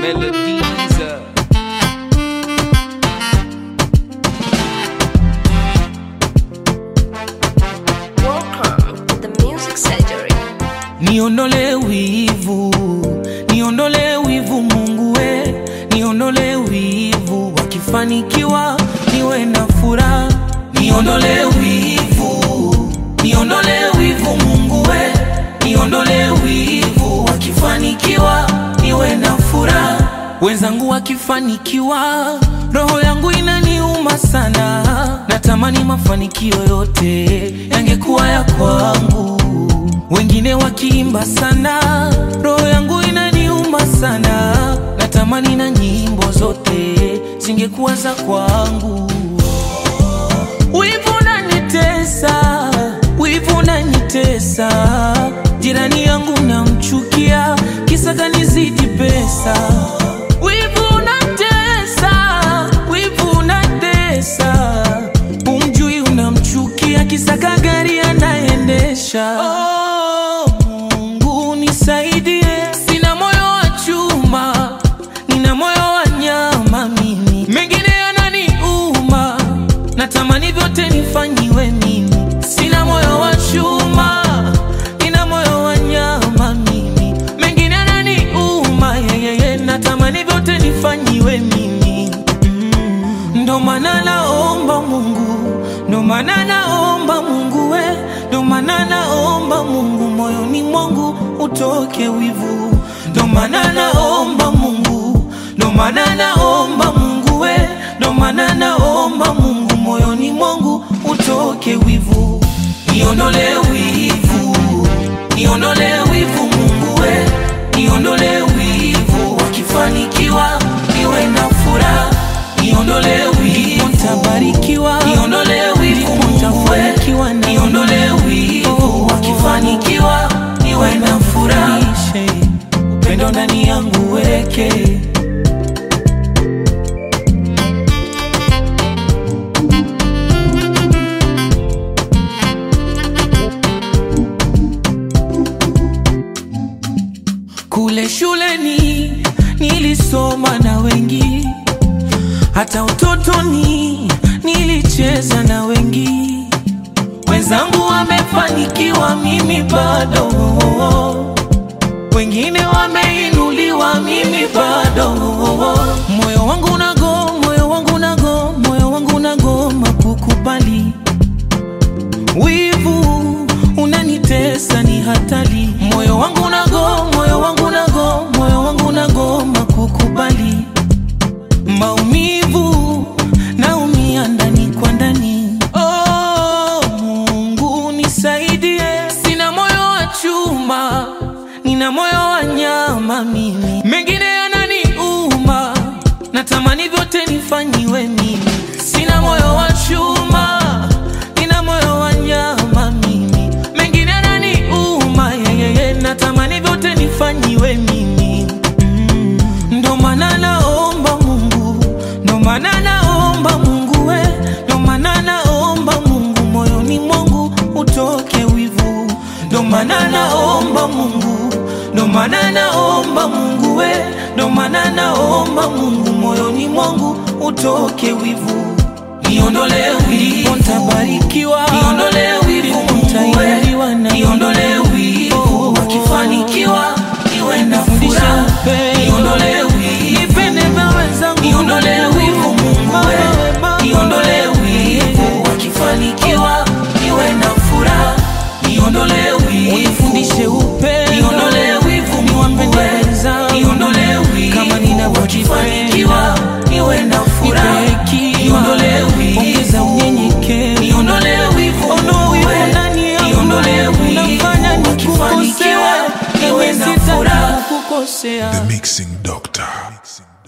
melodies. Welcome to the Music Surgery. Niondole wivu, niondole wivu Mungu we, niondole wivu, wakifanikiwa niwe na furaha. Niondole wivu, niondole wivu Mungu we, niondole wivu, wakifanikiwa niwe na furaha. Wenzangu wakifanikiwa, roho yangu inaniuma sana, natamani mafanikio yote yangekuwa ya kwangu wengine wakiimba sana, roho yangu inaniuma sana, natamani na nyimbo zote zingekuwa za kwangu. Wivu unanitesa, wivu unanitesa, jirani yangu namchukia, kisa kanizidi pesa. Wivu unatesa, wivu unatesa, umjui unamchukia, kisa kagari anaendesha. Oh, Mungu nisaidie, sina moyo wa chuma, nina moyo wa nyama mimi, mengine yananiuma, natamani vyote nifanyiwe mimi. Sina moyo wa chuma, nina moyo wa nyama mimi, mengine yananiuma, yeyeye, natamani vyote nifanyiwe mimi. Ndo maana naomba Mungu, ndo maana naomba Mungu we, ndo maana naomba Mungu moyoni mwangu utoke wivu, ndo maana naomba Mungu, ndo maana naomba Mungu we, ndo maana naomba Mungu moyoni mwangu utoke wivu, niondole wivu, niondole wivu Mungu we, niondole wivu, wakifanikiwa niwe na furaha niondole wivu, nitabarikiwa, niondole wivu, nitafanikiwa, niondole wivu, wakifanikiwa niwe na furaha, upendo ndani yangu weke Kule shuleni nilisoma na wengi, hata utotoni nilicheza na wengi. Wenzangu wamefanikiwa, mimi bado. Wengine wameinuliwa, mimi bado. Moyo wangu unago, moyo wangu unago, moyo wangu unagoma kukubali wivu unanitesa, ni hatari. Moyo wangu unago, moyo wangu unago, moyo wangu unagoma kukubali maumivu, naumia ndani kwa ndani. Oh, Mungu nisaidie, sina moyo wa chuma, nina moyo wa nyama mimi, mengine yananiuma, natamani vyote nifanyiwe mimi. Sina moyo wa chuma, nina moyo wa nyama mimi, mengine yananiuma, yeyeye, natamani vyote nifanyiwe mimi. Mm, ndo maana naomba Mungu, ndo maana naomba Mungu we, ndo maana naomba Mungu moyoni mwangu utoke wivu, ndo maana naomba Mungu, ndo maana naomba Mungu we, ndo maana naomba Mungu moyoni mwangu utoke wivu, niondole wivu, nitabarikiwa, niondole wivu, nitainuliwa na niondole wivu, wakifanikiwa niwe na furaha, niondole wivu, nipende na wenzangu, niondole wivu, Mungu we, niondole wivu, wakifanikiwa niwe na furaha, niondole wivu, unifundishe upendo, niondole wivu, niwapende wenzangu, niondole wivu, kama ninavyojifanikiwa niwe na furaha, niondole wivu, ongeza unyenyekevu, niondole wivu, ondoa wivu ndani yangu, niondole wivu, unafanya nikufanikiwa niwe na furaha kukosea The Mixing Doctor.